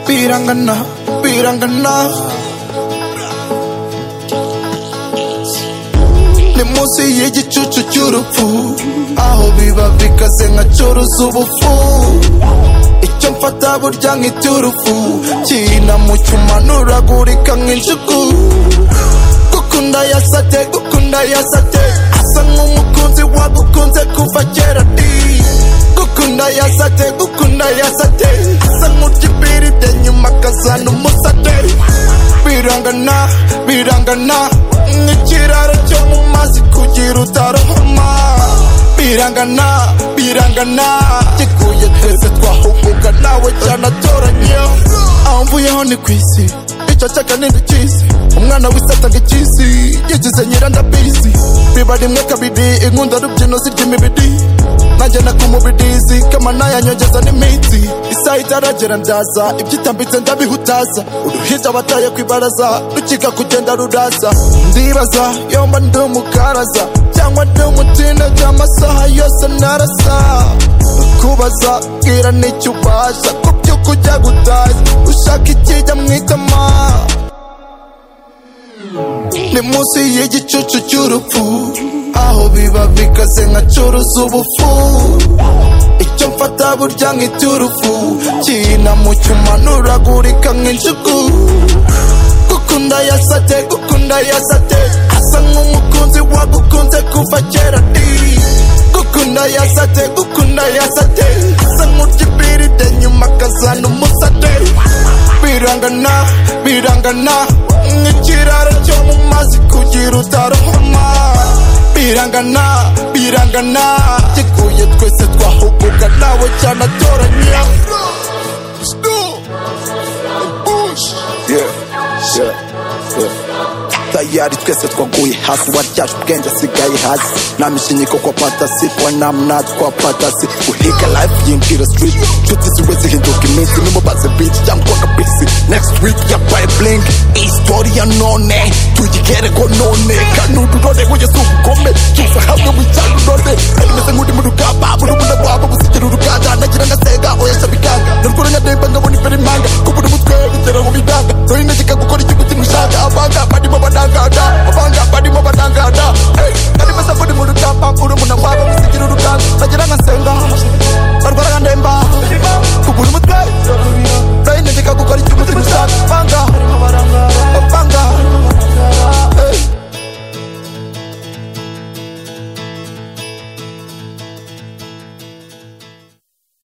Pirangana, pirangana. Ni munsi y'igicucu cy'urupfu aho biba bikaze nka cyuruzi ubufu icyo mfata burya nkita urufu kina mu cyuma nturagurika nk'injugu gukunda yasate gukunda yasate asa nk'umukunzi wagukunze kuva kera di gukunda yasate gukunda yasate asa nk'urya nyuma akazana umusate birangana birangana nk'ikiraro cyo mu mazi kugira utarohama birangana birangana gikuye twese twahuguka nawe cyane atoranye aho mvuyeho ni ku isi icyo cyaka ni cy'isi umwana w'isatanga icy'isi yigize nyirandabisi biba rimwe kabiri inkunda rubyino zirya imibiri nanjye nakumubirizi kamana yanyongeza n'iminsi isaha itaragera ndyaza ibyitambitse ndabihutaza uruhinja bataye ku ibaraza rukika kugenda ruraza ndibaza yomba ndi umukaraza cyangwa ndi umutinda by'amasaha yose narasa kubaza bwira n'icyo ubasha ku by'uko ujya gutaza ushaka ikijya mu itama ni munsi y'igicucu cy'urupfu aho biba bikaze nka cyuruzi ubufu icyo mfata burya nkita urufu kina mu cyuma nturagurika nk'injugu gukunda yasate gukunda yasate asa nk'umukunzi wagukunze kuva kera di gukunda yasate gukunda yasate asa nk'urya ibiride nyuma akazana umusate birangana birangana nk'ikiraro cyo mu mazi kugira utarohama birangana birangana gikuye twese twahuguka nawe cyane atoranya Yeah, yeah, yeah. tayari twese twaguye hasi waryaje ubwenge asigaye hasi nta mishinyiko kwa patasi kwa namnat kwa patasi guhiga life yinjira street nshuti ziwe zihinduka iminsi nimubaze bici cyangwa akabisi next week yabaye blink iyi story ya none tuyigere ko none kandi udurore wese ugukome tuza hamwe wicyane urore kandi meze nk'uri mu rugamba buri umwe wabo gusigira uruganda nagira ngasega oya